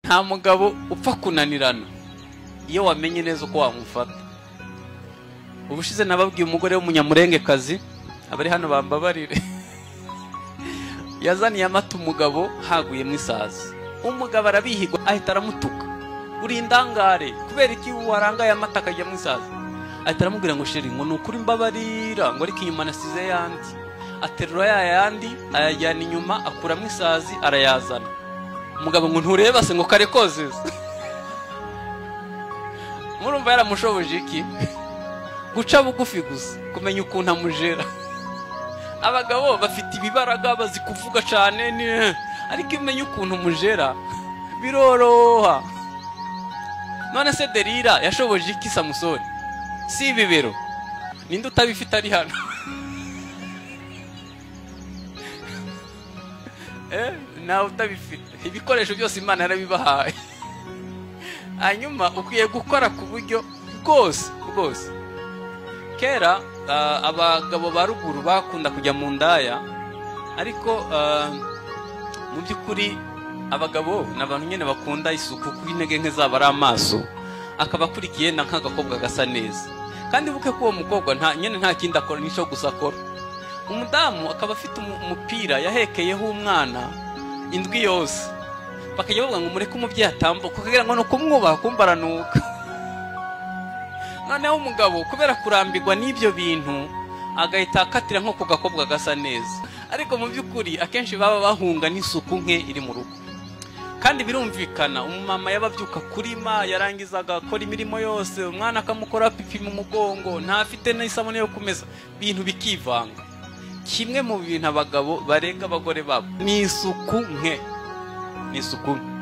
nta mugabo upfa kunanirana iyo wamenye neza uko wamufata ubushize nababwiye umugore w'umunyamurengekazi abari hano bambabarire yazaniye amata umugabo haguyemo isazi umugabo arabihigwa ahita aramutuka uri indangare kubera iki warangaye amata akajyamo isazi ahita aramubwira ngo sheri ngo ni ukuri mbabarira ngo ariko inyuma nasize yandi aterura ya yandi ayajyana inyuma akuramo isazi arayazana umugabo ngo ntureba se ngo kare kozeza murumva yaramushoboje iki guca bugufi gusa kumenya ukuntu amujera abagabo bafite ibibaraga bazi kuvuga cyane ni ariko iyo umenya ukuntu umujera biroroha none se derira yashoboje iki samusoni si ibibero ninde utabifite ari hano Eh, nawe utabifite ibikoresho byose imana yarabibahaye hanyuma ukwiye gukora ku buryo bwose bwose kera ah, abagabo ba ruguru bakunda kujya mu ndaya ariko ah, mu by'ukuri abagabo ni abantu nyine bakunda isuku kuko intege nke zabo ari amaso akaba akurikiye na nk'agakobwa gasa neza kandi buke ko uwo mukobwa nta nyine nta kindi akora n'icyo gusa akora umudamu akaba afite umu- umupira yahekeyeho umwana indwi yose bakajya bavuga ngo mureke umubyeyi atambuka kugira ngo ni ukumwubaha kumva aranuka noneho umugabo kubera kurambirwa n'ibyo bintu agahita akatira nko ku gakobwa gasa neza ariko mu by'ukuri akenshi baba bahunga n'isuku nke iri mu rugo kandi birumvikana umumama yababyuka kurima yarangizaga akora imirimo yose umwana akamukora pipi mu mugongo ntafite n'isabune yo kumesa ibintu bikivanga kimwe mu bintu abagabo barenga abagore babo ni isuku nke ni isuku nke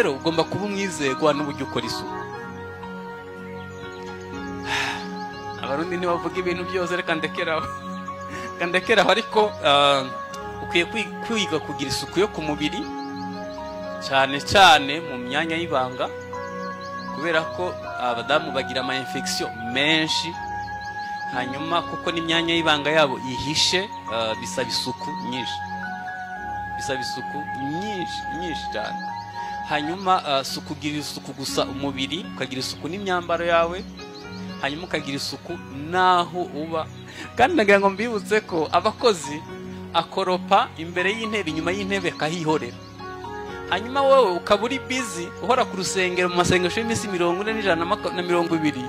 rero ugomba kuba umwizerwa n'uburyo ukora isuku abarundi ntibavuga ibintu byose reka ndekeraho reka ndekeraho ariko ah, ukwiye kwi- kwiga kugira isuku yo ku mubiri cyane cyane mu myanya y'ibanga kubera ko abadamu bagira ama infection menshi hanyuma kuko n'imyanya y'ibanga yabo ihishe ah, bisaba isuku nyinshi bisaba isuku nyinshi nyinshi cyane hanyuma ah, si ukugira isuku gusa umubiri ukagira isuku n'imyambaro yawe hanyuma ukagira isuku n'aho uba kandi nagira ngo mbibutse ko abakozi akoropa imbere y'intebe inyuma y'intebe akahihorera hanyuma wowe ukaba uri bizi uhora ku rusengero mu masengesho y'iminsi mirongo ine n'ijana na mako- na mirongo ibiri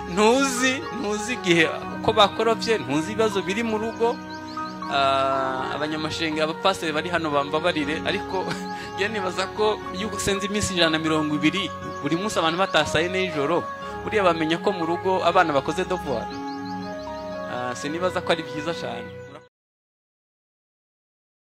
ntuzi ntuzi igihe uko bakoropye ntuzi ibibazo biri mu rugo Ah, abanyamashenge abapasiteri bari hano bambabarire ariko njye nibaza ko iyo usenze iminsi ijana na mirongo ibiri buri munsi abantu batasaye nijoro buriya bamenya ko mu rugo abana bakoze devoir Ah, sinibaza ko ari byiza cyane